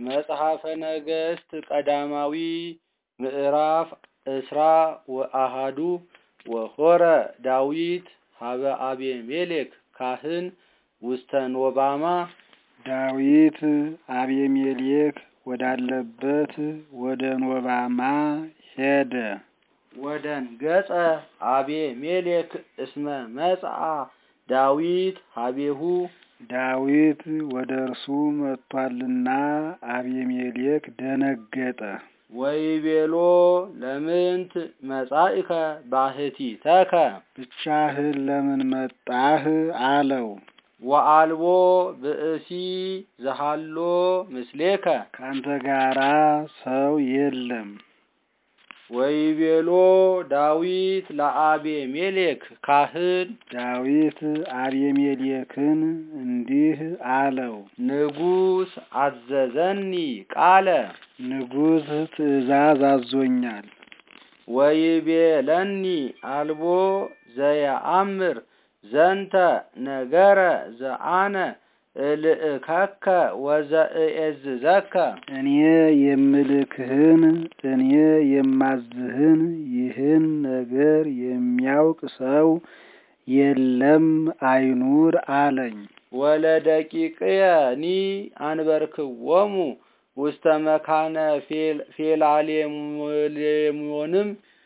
መጽሐፈ ነገሥት ቀዳማዊ ምዕራፍ እስራ ወአሃዱ ወሆረ ዳዊት ሀበ አቤሜሌክ ካህን ውስተ ኖባማ ዳዊት አቤሜሌክ ወዳለበት ወደ ኖባማ ሄደ። ወደን ገጸ አቤሜሌክ እስመ መጽአ ዳዊት ሀቤሁ ዳዊት ወደ እርሱ መጥቷልና አቤሜሌክ ደነገጠ። ወይቤሎ ለምንት መጻኢከ ባሕቲተከ ብቻህን ለምን መጣህ? አለው። ወአልቦ ብእሲ ዘሃሎ ምስሌከ ካንተ ጋራ ሰው የለም። ወይቤሎ ዳዊት ለአቤሜሌክ ካህን ዳዊት አቤሜሌክን እንዲህ አለው፣ ንጉሥ አዘዘኒ ቃለ ንጉሥ ትእዛዝ አዞኛል። ወይቤለኒ አልቦ ዘየአምር ዘንተ ነገረ ዘአነ እልእከከ ወዘእኤዝዘከ እኔ የምልክህን እኔ የማዝህን ይህን ነገር የሚያውቅ ሰው የለም አይኑር አለኝ። ወለደቂቅየኒ አንበርክዎሙ ውስተ መካነ ፌላሌሞንም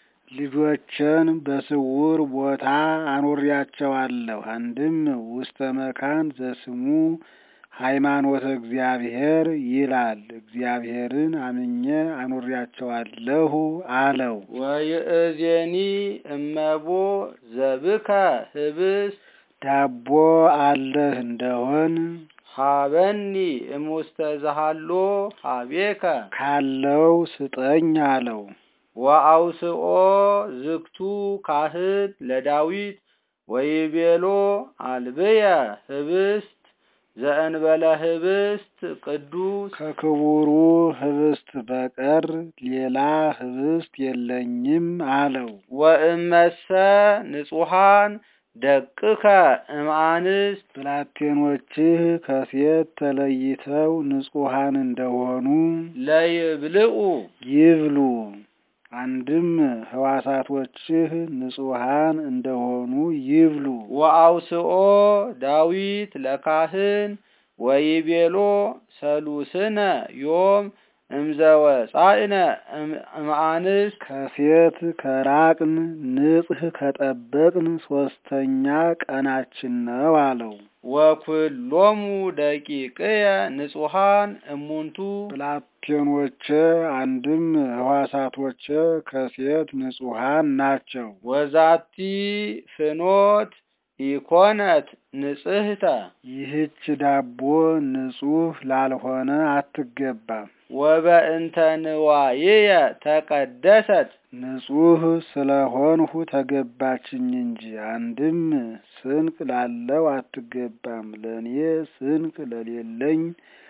ልጆችን በስውር ቦታ አኖሪያቸዋለሁ። አንድም ውስተ መካን ዘስሙ ሃይማኖተ እግዚአብሔር ይላል። እግዚአብሔርን አምኜ አኖሪያቸዋለሁ አለው። ወይእዜኒ እመቦ ዘብከ ህብስ ዳቦ አለህ እንደሆን ሀበኒ እሙስተ ዘሃሎ ሀቤከ ካለው ስጠኝ አለው። ወአውስኦ ዝግቱ ካህን ለዳዊት ወይቤሎ አልብየ ህብስት ዘእንበለ ህብስት ቅዱስ ከክቡሩ ህብስት በቀር ሌላ ህብስት የለኝም አለው። ወእመሰ ንጹሐን ደቅከ እምአንስት ብላቴኖችህ ከሴት ተለይተው ንጹሐን እንደሆኑ ለይብልዑ ይብሉ። አንድም ህዋሳቶችህ ንጹሐን እንደሆኑ ይብሉ። ወአውስኦ ዳዊት ለካህን ወይቤሎ ሰሉስነ ዮም እምዘወፃእነ እምአንስት ከሴት ከራቅን ንጽህ ከጠበቅን ሶስተኛ ቀናችን ነው አለው። ወኩሎሙ ደቂቅየ ንጹሐን እሙንቱ ብላቴኖቼ አንድም ህዋሳቶቼ ከሴት ንጹሐን ናቸው። ወዛቲ ፍኖት ኢኮነት ንጽህተ ይህች ዳቦ ንጹህ ላልሆነ አትገባም። ወበእንተ ንዋይየ ተቀደሰት ንጹህ ስለሆንሁ ተገባችኝ እንጂ። አንድም ስንቅ ላለው አትገባም፣ ለእኔ ስንቅ ለሌለኝ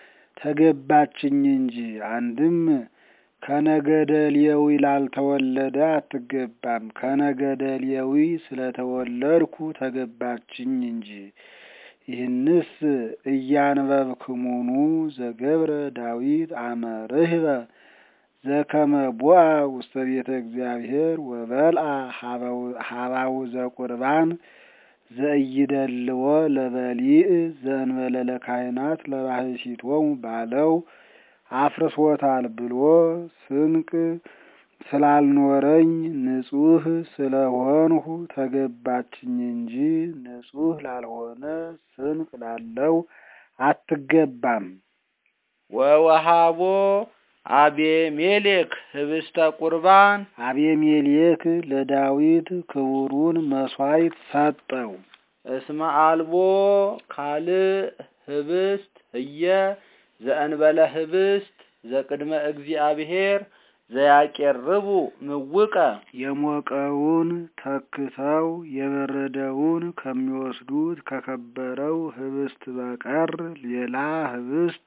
ተገባችኝ እንጂ። አንድም ከነገደ ሌዊ ላልተወለደ አትገባም፣ ከነገደ ሌዊ ስለተወለድኩ ተገባችኝ እንጂ። ይህንስ እያንበብክሙኑ ዘገብረ ዳዊት አመ ርህበ ዘከመ ቦአ ውስተ ቤተ እግዚአብሔር ወበልአ ሀባው ዘቁርባን ዘእይደልዎ ለበሊእ ዘእንበለ ለካህናት ለባሕቲቶሙ ባለው አፍርሶታል ብሎ ስንቅ ስላልኖረኝ ንጹህ ስለሆንሁ ተገባችኝ እንጂ ንጹህ ላልሆነ ስንቅ ላለው አትገባም። ወወሃቦ አቤሜሌክ ህብስተ ቁርባን አቤሜሌክ ለዳዊት ክቡሩን መሥዋዕት ሰጠው። እስመ አልቦ ካልእ ህብስት ህየ ዘእንበለ ህብስት ዘቅድመ እግዚአብሔር ዘያቄርቡ ምውቀ የሞቀውን ተክተው የበረደውን ከሚወስዱት ከከበረው ህብስት በቀር ሌላ ህብስት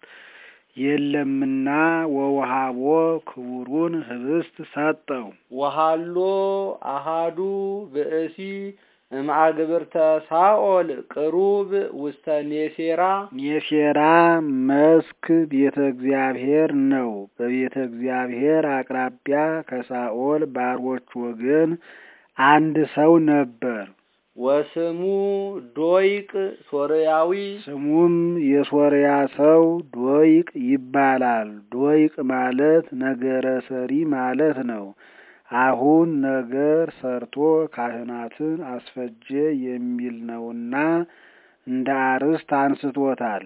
የለምና ወውሃቦ ክቡሩን ህብስት ሰጠው። ወሃሎ አሃዱ ብእሲ እምአግብርተ ሳኦል ቅሩብ ውስተ ኔሴራ ኔሴራ መስክ ቤተ እግዚአብሔር ነው። በቤተ እግዚአብሔር አቅራቢያ ከሳኦል ባሮች ወገን አንድ ሰው ነበር። ወስሙ ዶይቅ ሶርያዊ ስሙም የሶርያ ሰው ዶይቅ ይባላል። ዶይቅ ማለት ነገረ ሰሪ ማለት ነው። አሁን ነገር ሰርቶ ካህናትን አስፈጀ የሚል ነውና እንደ አርዕስት አንስቶታል።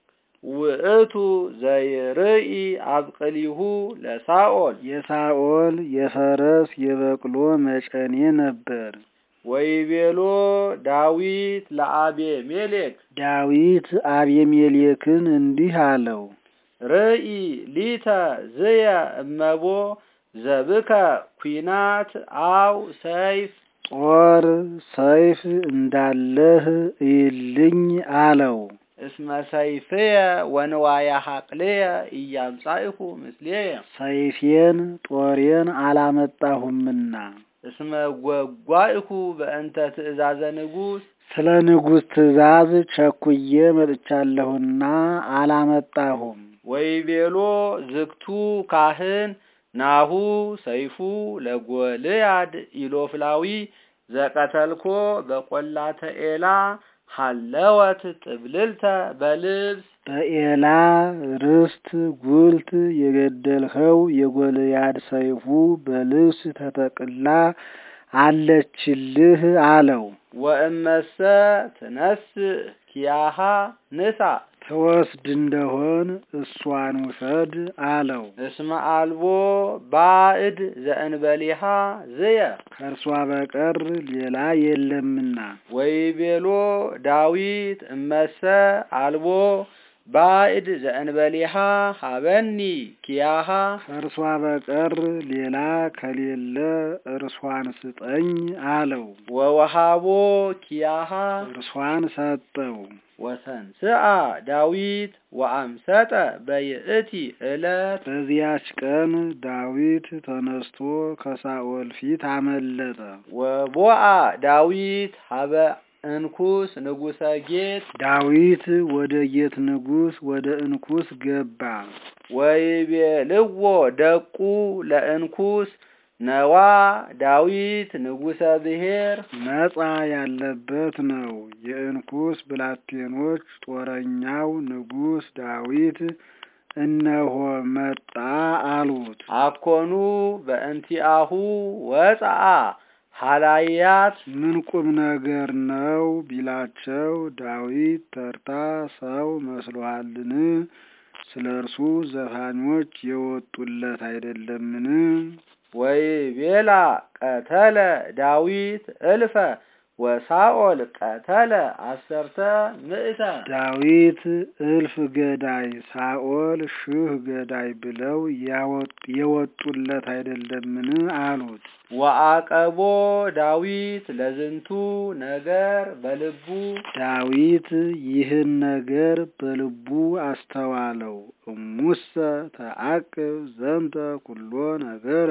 ውእቱ ዘይርኢ አብቅሊሁ ለሳኦል የሳኦል የፈረስ የበቅሎ መጨኔ ነበር። ወይቤሎ ዳዊት ለአቤሜሌክ ዳዊት አቤሜሌክን እንዲህ አለው፣ ርኢ ሊተ ዝየ እመቦ ዘብከ ኩናት አው ሰይፍ ጦር ሰይፍ እንዳለህ እይልኝ አለው። እስመ ሰይፍየ ወንዋየ ሐቅልየ ኢያምጻእሁ ምስሌየ ሰይፌን ጦሬን አላመጣሁምና እስመ ጐጓእሁ በእንተ ትእዛዘ ንጉሥ ስለ ንጉሥ ትእዛዝ ቸኩዬ መጥቻለሁና አላመጣሁም። ወይቤሎ ዝግቱ ካህን ናሁ ሰይፉ ለጎልያድ ኢሎፍላዊ ዘቀተልኮ በቈላተ ኤላ ሀለወት ጥብልልተ በልብስ በኤላ ርስት ጉልት የገደልኸው የጎልያድ ሰይፉ በልብስ ተጠቅላ አለችልህ አለው። ወእመሰ ትነስእ ኪያሃ ንሳ ትወስድ እንደሆን እሷን ውሰድ አለው። እስመ አልቦ ባዕድ ዘእንበሊሃ ዝየ ከእርሷ በቀር ሌላ የለምና። ወይቤሎ ዳዊት እመሰ አልቦ ባዕድ ዘእንበሊሃ ሀበኒ ኪያሃ ከእርሷ በቀር ሌላ ከሌለ እርሷን ስጠኝ አለው። ወወሃቦ ኪያሃ እርሷን ሰጠው። ወተንስአ ዳዊት ወአምሰጠ በይእቲ ዕለት በዚያች ቀን ዳዊት ተነስቶ ከሳኦል ፊት አመለጠ። ወቦአ ዳዊት ሀበ እንኩስ ንጉሰ ጌት ዳዊት ወደ ጌት ንጉሥ ወደ እንኩስ ገባ። ወይቤልዎ ደቁ ለእንኩስ ነዋ ዳዊት ንጉሰ ብሔር ነጻ ያለበት ነው። የእንኩስ ብላቴኖች ጦረኛው ንጉሥ ዳዊት እነሆ መጣ አሉት። አኮኑ በእንቲአሁ ወፀአ ሀላያት ምን ቁም ነገር ነው ቢላቸው ዳዊት ተርታ ሰው መስሎሃልን? ስለ እርሱ ዘፋኞች የወጡለት አይደለምን? ወይቤላ ቀተለ ዳዊት እልፈ ወሳኦል ቀተለ አሰርተ ምእተ ዳዊት እልፍ ገዳይ ሳኦል ሺህ ገዳይ ብለው የወጡለት አይደለምን? አሉት። ወአቀቦ ዳዊት ለዝንቱ ነገር በልቡ ዳዊት ይህን ነገር በልቡ አስተዋለው። እሙሰ ተአቅብ ዘንተ ኩሎ ነገረ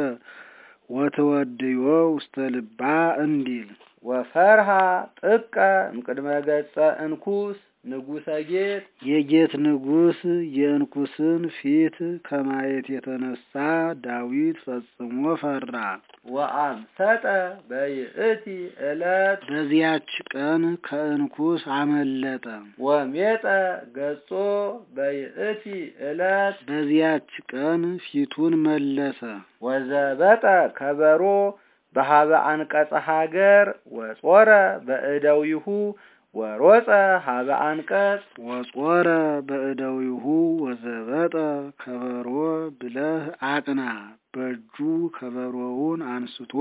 ወተወድዮ ውስተ ልባ እንዲል ወፈርሃ ጥቀ እምቅድመ ገጸ እንኩስ ንጉሰ ጌት የጌት ንጉሥ የእንኩስን ፊት ከማየት የተነሳ ዳዊት ፈጽሞ ፈራ። ወአምሰጠ በይእቲ ዕለት በዚያች ቀን ከእንኩስ አመለጠ። ወሜጠ ገጾ በይእቲ ዕለት በዚያች ቀን ፊቱን መለሰ። ወዘበጠ ከበሮ በሀበ አንቀጸ ሀገር ወጾረ በእደዊሁ ወሮፀ ሀበ አንቀጽ ወጾረ በእደዊሁ ወዘበጠ ከበሮ ብለህ አቅና። በእጁ ከበሮውን አንስቶ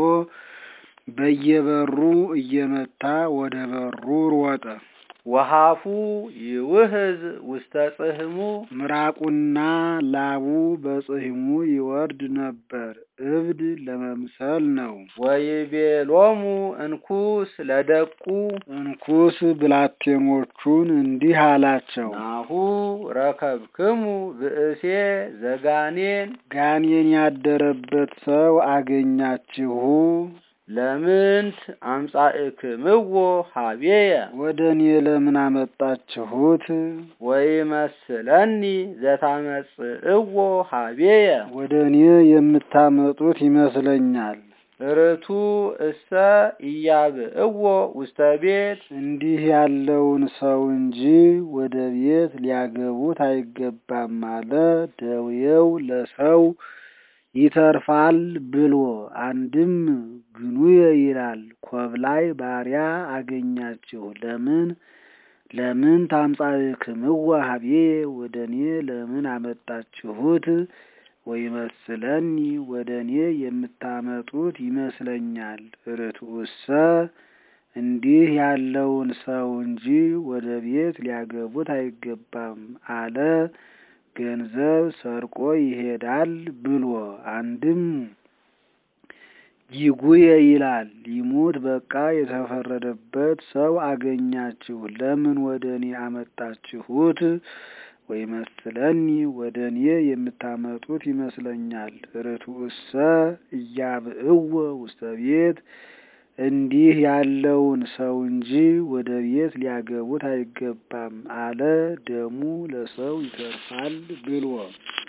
በየበሩ እየመታ ወደ በሩ ሮጠ። ወሃፉ ይውህዝ ውስተ ጽህሙ ምራቁና ላቡ በጽሕሙ ይወርድ ነበር። እብድ ለመምሰል ነው። ወይቤሎሙ እንኩስ ለደቁ እንኩስ ብላቴኖቹን እንዲህ አላቸው፣ ናሁ ረከብክሙ ብእሴ ዘጋኔን ጋኔን ያደረበት ሰው አገኛችሁ። ለምንት አምጻእክምዎ ሀቤየ ወደ እኔ ለምን አመጣችሁት? ወይመስለኒ ዘታመጽእዎ ሀቤየ ወደ እኔ የምታመጡት ይመስለኛል። ርቱ እሰ ኢያብእዎ ውስተ ቤት እንዲህ ያለውን ሰው እንጂ ወደ ቤት ሊያገቡት አይገባም አለ። ደዌው ለሰው ይተርፋል ብሎ አንድም ግኑየ ይላል። ኮብላይ ባሪያ አገኛችሁ ለምን ለምን ታምጻእክምዎ ሀቤየ ወደ እኔ ለምን አመጣችሁት? ወይመስለኒ ወደ እኔ የምታመጡት ይመስለኛል። ርቱዕሰ እንዲህ ያለውን ሰው እንጂ ወደ ቤት ሊያገቡት አይገባም አለ። ገንዘብ ሰርቆ ይሄዳል ብሎ አንድም ይጉየ ይላል። ሊሙት በቃ የተፈረደበት ሰው አገኛችሁ ለምን ወደ እኔ አመጣችሁት? ወይመስለኒ ወደ እኔ የምታመጡት ይመስለኛል። ርቱዕሰ ኢያብእዎ ውስተ ቤት እንዲህ ያለውን ሰው እንጂ ወደ ቤት ሊያገቡት አይገባም አለ። ደሙ ለሰው ይተርፋል ብሎ